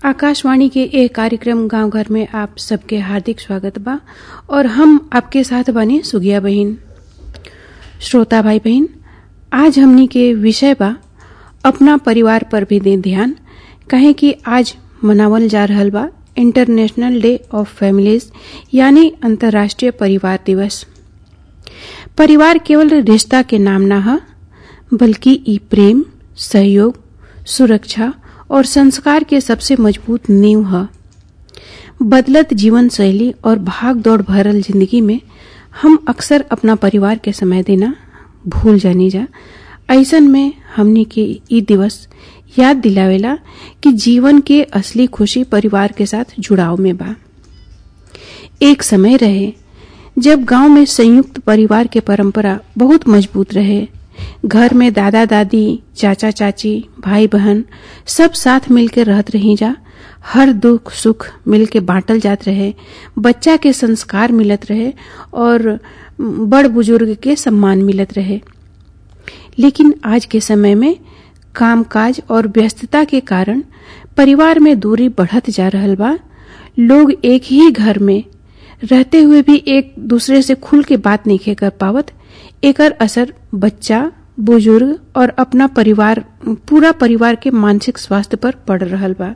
आकाशवाणी के ए कार्यक्रम गांव घर में आप सबके हार्दिक स्वागत बा और हम आपके साथ बने सुगिया बहन श्रोता भाई बहन आज हमनी के विषय बा अपना परिवार पर भी दे ध्यान कहे कि आज मनावल जा रहल बा इंटरनेशनल डे ऑफ फैमिलीज यानी अंतर्राष्ट्रीय परिवार दिवस परिवार केवल रिश्ता के नाम ना है बल्कि ई प्रेम सहयोग सुरक्षा और संस्कार के सबसे मजबूत नींव है बदलत जीवन शैली और भाग दौड़ भरल जिंदगी में हम अक्सर अपना परिवार के समय देना भूल जानी जा ऐसन में हमने के ई दिवस याद दिलावेला कि जीवन के असली खुशी परिवार के साथ जुड़ाव में बा एक समय रहे जब गांव में संयुक्त परिवार के परंपरा बहुत मजबूत रहे घर में दादा दादी चाचा चाची भाई बहन सब साथ मिलकर रहत रही जा हर दुख सुख मिलके बांटल जात रहे बच्चा के संस्कार मिलत रहे और बड़ बुजुर्ग के सम्मान मिलत रहे लेकिन आज के समय में कामकाज और व्यस्तता के कारण परिवार में दूरी बढ़त जा रहल बा लोग एक ही घर में रहते हुए भी एक दूसरे से खुल के बात नहीं कर पावत एकर असर बच्चा बुजुर्ग और अपना परिवार पूरा परिवार के मानसिक स्वास्थ्य पर पड़ रहल बा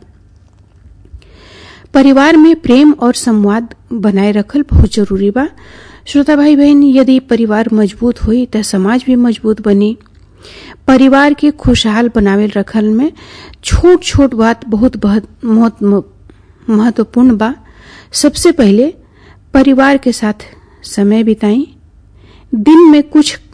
परिवार में प्रेम और संवाद बनाए रखल बहुत जरूरी बा श्रोता भाई बहन यदि परिवार मजबूत हुई तो समाज भी मजबूत बनी परिवार के खुशहाल बनावे रखल में छोट छोट बात बहुत बहुत महत्वपूर्ण बा सबसे पहले परिवार के साथ समय बिताई दिन में कुछ